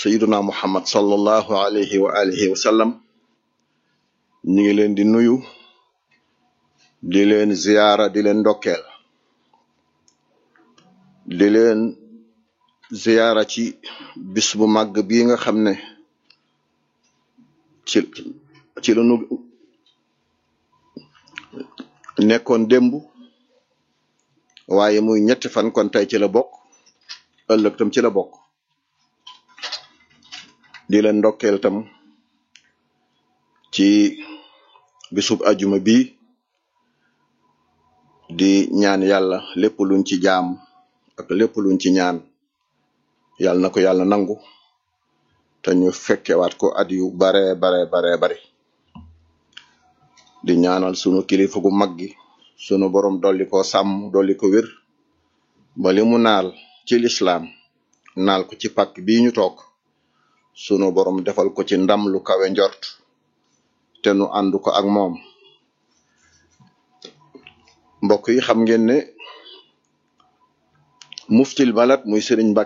sayiduna muhammad sallallahu alayhi wa alihi wa sallam ñu ngi leen di nuyu di leen ziyaara di leen ndokkeel di leen ziyaara ci bis bu màgg bii nga xam ne ci ci la nu nekkoon démb waaye muy ñetti fan kon tey ci la bokk ëllëg tam ci la bokk di leen ndokkeel tam ci bisub ajuma bi di ñaan yàlla lépp luñ ci jaam ak lépp luñ ci ñaan yàlla na ko yàlla nangu te ñu fekkewaat ko at yu bare bare bare bari di ñaanal sunu kilifa gu mag gi sunu borom dolli ko sàmm dolli ko wér ba li mu naal ci lislaam naal ko ci pàkk bii ñu toog sunu borom defal ko ci ndam lu kawe njort te nu ànd ko ak moom mbokk yi xam ngeen ne muftil balad muy sëriñ Mbàkke